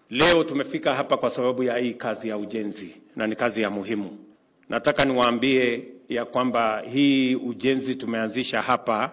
Leo tumefika hapa kwa sababu ya hii kazi ya ujenzi na ni kazi ya muhimu. Nataka niwaambie ya kwamba hii ujenzi tumeanzisha hapa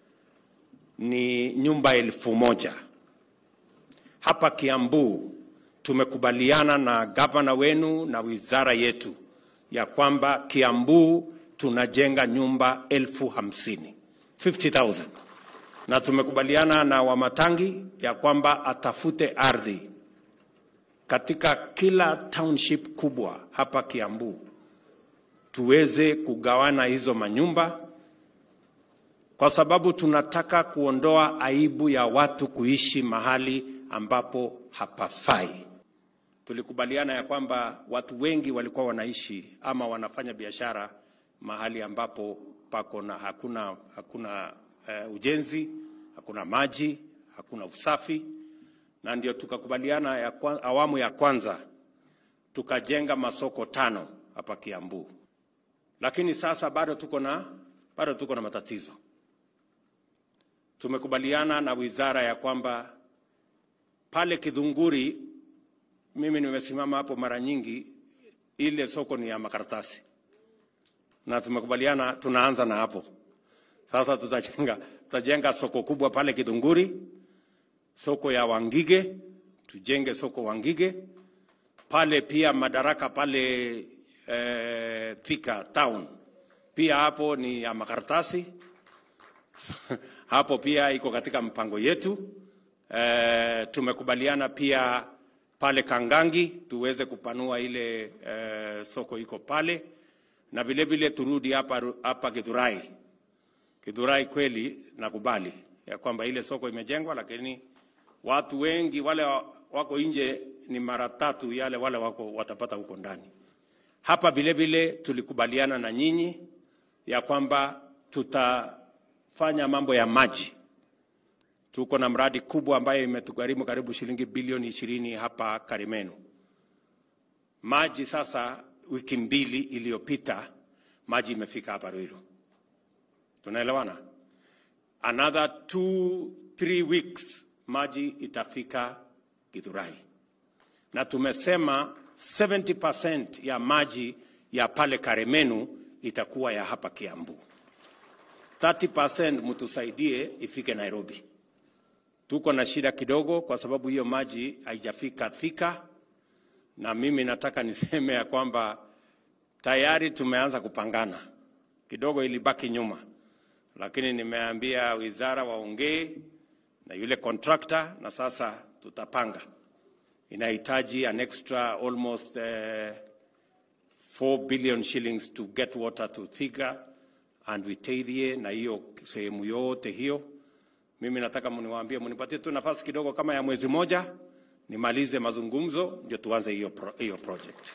ni nyumba elfu moja hapa Kiambu. Tumekubaliana na gavana wenu na wizara yetu ya kwamba Kiambu tunajenga nyumba elfu hamsini 50,000 na tumekubaliana na Wamatangi ya kwamba atafute ardhi katika kila township kubwa hapa Kiambu tuweze kugawana hizo manyumba, kwa sababu tunataka kuondoa aibu ya watu kuishi mahali ambapo hapafai. Tulikubaliana ya kwamba watu wengi walikuwa wanaishi ama wanafanya biashara mahali ambapo pako na hakuna, hakuna uh, ujenzi, hakuna maji, hakuna usafi, na ndio tukakubaliana ya kwa, awamu ya kwanza tukajenga masoko tano hapa Kiambu, lakini sasa bado tuko na bado tuko na matatizo. Tumekubaliana na wizara ya kwamba pale Kidhunguri, mimi nimesimama hapo mara nyingi, ile soko ni ya makaratasi, na tumekubaliana tunaanza na hapo sasa. Tutajenga tutajenga soko kubwa pale Kidhunguri, soko ya Wangige, tujenge soko Wangige pale pia madaraka pale eh, Thika town pia hapo ni ya makaratasi hapo pia iko katika mpango yetu. Eh, tumekubaliana pia pale Kangangi tuweze kupanua ile eh, soko iko pale, na vile vile turudi hapa hapa Githurai. Githurai kweli nakubali ya kwamba ile soko imejengwa, lakini watu wengi wale wako nje ni mara tatu yale wale wako watapata huko ndani. Hapa vile vile tulikubaliana na nyinyi ya kwamba tutafanya mambo ya maji. Tuko na mradi kubwa ambayo imetugharimu karibu shilingi bilioni ishirini hapa Karimenu. Maji sasa, wiki mbili iliyopita maji imefika hapa Ruiru, tunaelewana? Another two, three weeks maji itafika Githurai, na tumesema 70% ya maji ya pale Karemenu itakuwa ya hapa Kiambu. 30% mtusaidie ifike Nairobi. Tuko na shida kidogo, kwa sababu hiyo maji haijafika Thika, na mimi nataka niseme ya kwamba tayari tumeanza kupangana kidogo, ilibaki nyuma, lakini nimeambia wizara waongee na yule contractor, na sasa tutapanga inahitaji an extra almost uh, 4 billion shillings to get water to Thika and Witeithie na hiyo sehemu yote hiyo. Mimi nataka mniwaambie, mnipatie tu nafasi kidogo kama ya mwezi moja nimalize mazungumzo ndio tuanze hiyo pro, hiyo project.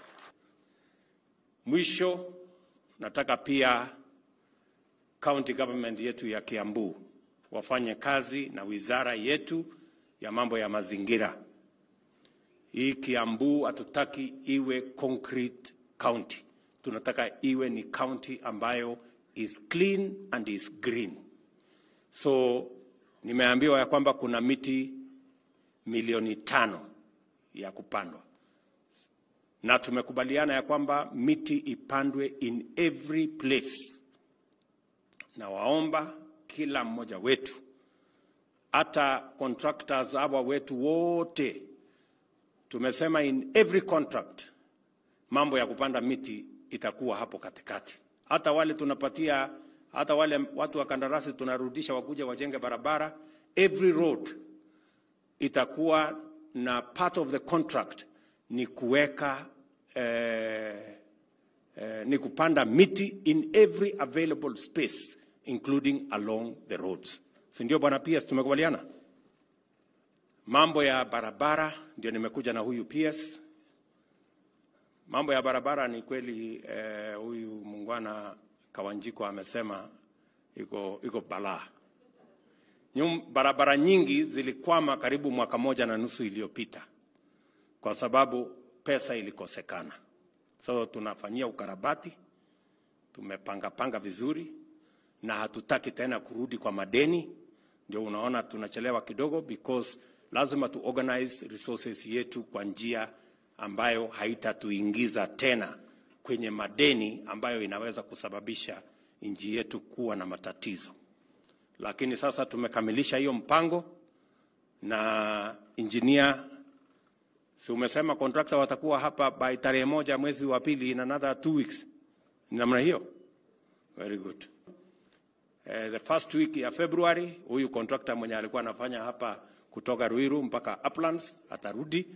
Mwisho nataka pia county government yetu ya Kiambu wafanye kazi na wizara yetu ya mambo ya mazingira. Hii Kiambu hatutaki iwe concrete county, tunataka iwe ni county ambayo is clean and is green. So nimeambiwa ya kwamba kuna miti milioni tano ya kupandwa, na tumekubaliana ya kwamba miti ipandwe in every place, na waomba kila mmoja wetu, hata contractors hawa wetu wote tumesema in every contract mambo ya kupanda miti itakuwa hapo katikati. Hata wale tunapatia, hata wale watu wa kandarasi tunarudisha wakuja wajenge barabara, every road itakuwa na part of the contract ni kuweka eh, eh, ni kupanda miti in every available space including along the roads, si ndio bwana? Pia tumekubaliana mambo ya barabara ndio nimekuja na huyu PS. Mambo ya barabara ni kweli eh, huyu mungwana Kawanjiko amesema iko iko balaa. Nyum, barabara nyingi zilikwama karibu mwaka moja na nusu iliyopita kwa sababu pesa ilikosekana. So tunafanyia ukarabati, tumepanga panga vizuri na hatutaki tena kurudi kwa madeni. Ndio unaona tunachelewa kidogo because lazima tu organize resources yetu kwa njia ambayo haitatuingiza tena kwenye madeni ambayo inaweza kusababisha nchi yetu kuwa na matatizo. Lakini sasa tumekamilisha hiyo mpango na engineer, si umesema contractor watakuwa hapa by tarehe moja mwezi wa pili in another two weeks, namna hiyo. Very good. Uh, the first week ya February huyu contractor mwenye alikuwa anafanya hapa kutoka Ruiru mpaka Uplands atarudi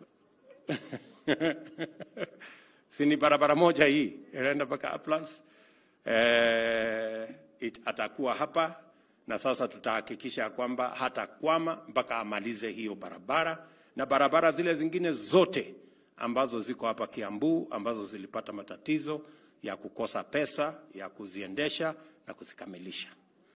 si ni barabara moja hii inaenda mpaka Uplands. Eh, it, atakuwa hapa na sasa tutahakikisha kwamba hatakwama mpaka amalize hiyo barabara na barabara zile zingine zote ambazo ziko hapa Kiambu ambazo zilipata matatizo ya kukosa pesa ya kuziendesha na kuzikamilisha.